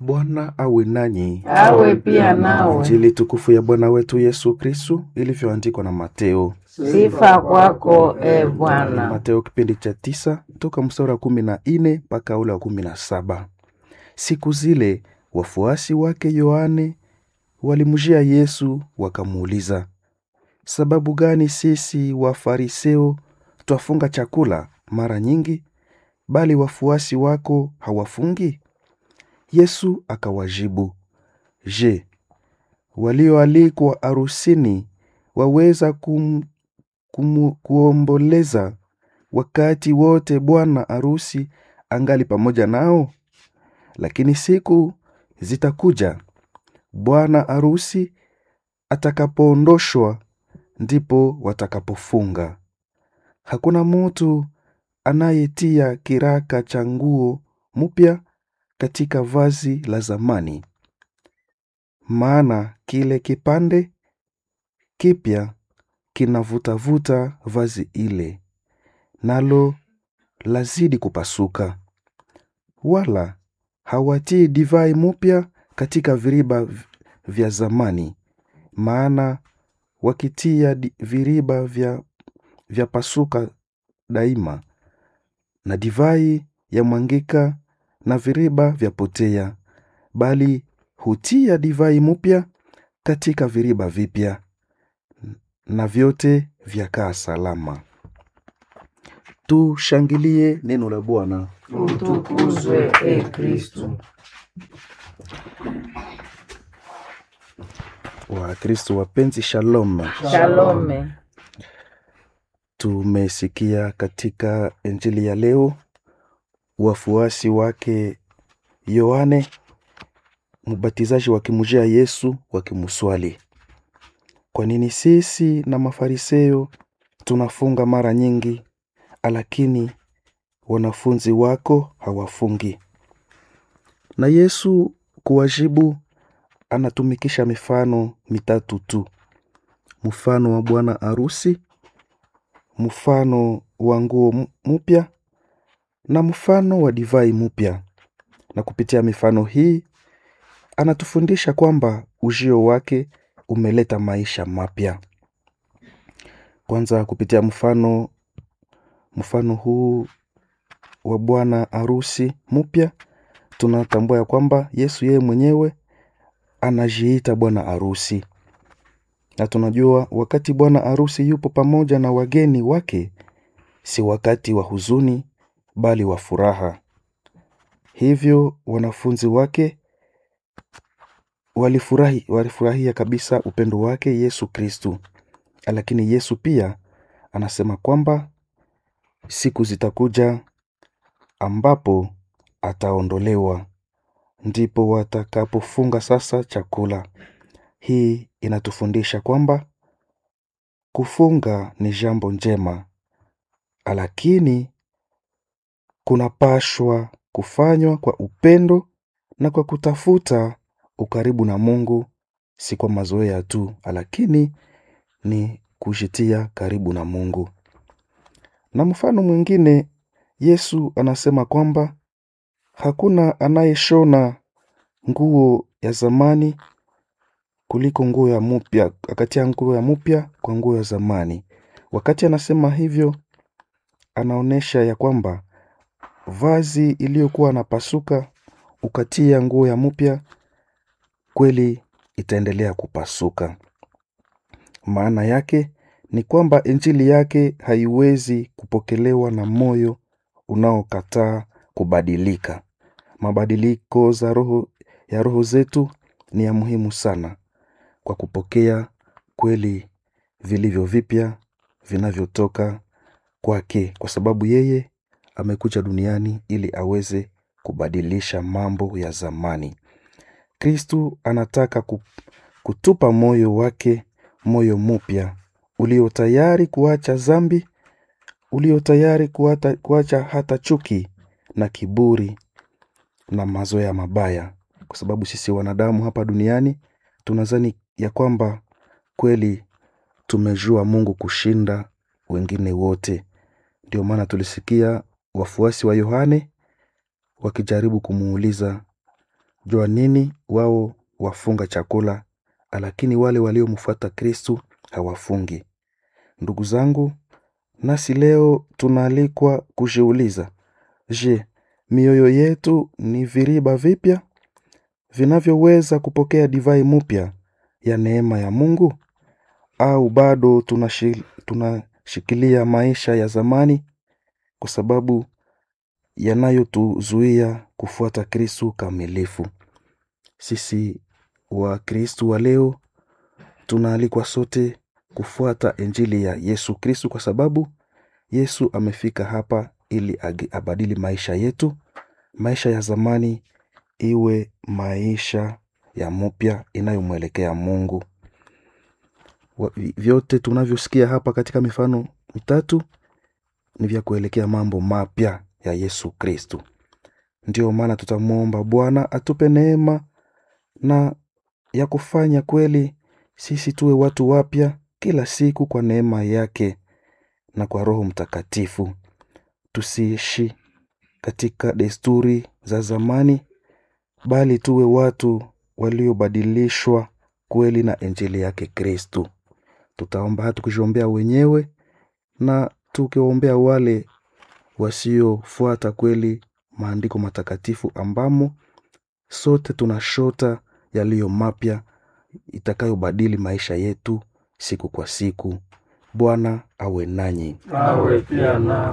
Bwana awe nanyi. awe pia nawe. Injili tukufu ya Bwana wetu Yesu Kristu ilivyoandikwa na Mateo. Sifa kwako e Bwana. Mateo kipindi cha tisa toka mstari wa kumi na nne mpaka ule wa kumi na saba. Siku zile wafuasi wake Yohane walimjia Yesu wakamuuliza, sababu gani sisi Wafariseo twafunga chakula mara nyingi, bali wafuasi wako hawafungi? Yesu akawajibu, Je, walioalikwa arusini waweza kum, kum, kuomboleza wakati wote bwana arusi angali pamoja nao? Lakini siku zitakuja bwana arusi atakapoondoshwa, ndipo watakapofunga. Hakuna mutu anayetia kiraka cha nguo mpya katika vazi la zamani, maana kile kipande kipya kinavutavuta vazi ile, nalo lazidi kupasuka. Wala hawatii divai mupya katika viriba v- vya zamani, maana wakitia di- viriba vya, vya pasuka daima, na divai yamwangika na viriba vyapotea, bali hutia divai mupya katika viriba vipya, na vyote vyakaa salama. Tushangilie neno la Bwana. Utukuzwe e Kristu. Wakristo wapenzi, shalom. Shalome. Tumesikia katika injili ya leo wafuasi wake Yohane mbatizaji wakimjia Yesu wakimuswali, kwa nini sisi na Mafarisayo tunafunga mara nyingi, lakini wanafunzi wako hawafungi? Na Yesu kuwajibu, anatumikisha mifano mitatu tu: mfano wa bwana arusi, mfano wa nguo m- mpya na mfano wa divai mpya. Na kupitia mifano hii anatufundisha kwamba ujio wake umeleta maisha mapya. Kwanza, kupitia mfano mfano huu wa bwana arusi mpya, tunatambua ya kwamba Yesu yeye mwenyewe anajiita bwana arusi, na tunajua wakati bwana arusi yupo pamoja na wageni wake, si wakati wa huzuni, bali wa furaha. Hivyo wanafunzi wake walifurahi, walifurahia kabisa upendo wake Yesu Kristu. Lakini Yesu pia anasema kwamba siku zitakuja ambapo ataondolewa, ndipo watakapofunga sasa chakula. Hii inatufundisha kwamba kufunga ni jambo njema, lakini kunapashwa kufanywa kwa upendo na kwa kutafuta ukaribu na Mungu, si kwa mazoea tu, lakini ni kujitia karibu na Mungu. Na mfano mwingine, Yesu anasema kwamba hakuna anayeshona nguo ya zamani kuliko nguo ya mupya, akatia nguo ya mupya kwa nguo ya zamani. Wakati anasema hivyo, anaonyesha ya kwamba vazi iliyokuwa napasuka ukatia nguo ya mupya, kweli itaendelea kupasuka. Maana yake ni kwamba injili yake haiwezi kupokelewa na moyo unaokataa kubadilika. Mabadiliko za roho ya roho zetu ni ya muhimu sana kwa kupokea kweli vilivyo vipya vinavyotoka kwake, kwa sababu yeye amekuja duniani ili aweze kubadilisha mambo ya zamani. Kristu anataka ku- kutupa moyo wake, moyo mpya ulio tayari kuacha zambi, ulio tayari kuata, kuacha hata chuki na kiburi na mazoea mabaya, kwa sababu sisi wanadamu hapa duniani tunazani ya kwamba kweli tumejua Mungu kushinda wengine wote. Ndio maana tulisikia wafuasi wa Yohane wakijaribu kumuuliza jua nini wao wafunga chakula lakini wale waliomfuata kristu hawafungi ndugu zangu nasi leo tunaalikwa kujiuliza je mioyo yetu ni viriba vipya vinavyoweza kupokea divai mpya ya neema ya mungu au bado tunashi- tunashikilia maisha ya zamani kwa sababu yanayotuzuia kufuata kristu kamilifu sisi wa kristu wa leo tunaalikwa sote kufuata injili ya yesu kristu kwa sababu yesu amefika hapa ili agi- abadili maisha yetu maisha ya zamani iwe maisha ya mupya inayomwelekea mungu Wa- vi- vyote tunavyosikia hapa katika mifano mitatu ni vya kuelekea mambo mapya ya yesu kristu ndiyo maana tutamwomba bwana atupe neema na ya kufanya kweli sisi tuwe watu wapya kila siku kwa neema yake na kwa roho mtakatifu tusiishi katika desturi za zamani bali tuwe watu waliobadilishwa kweli na injili yake kristu tutaomba tukijiombea wenyewe na tukiwaombea wale wasiofuata kweli maandiko matakatifu ambamo sote tunashota yaliyo mapya itakayobadili maisha yetu siku kwa siku bwana awe nanyi awe pia nao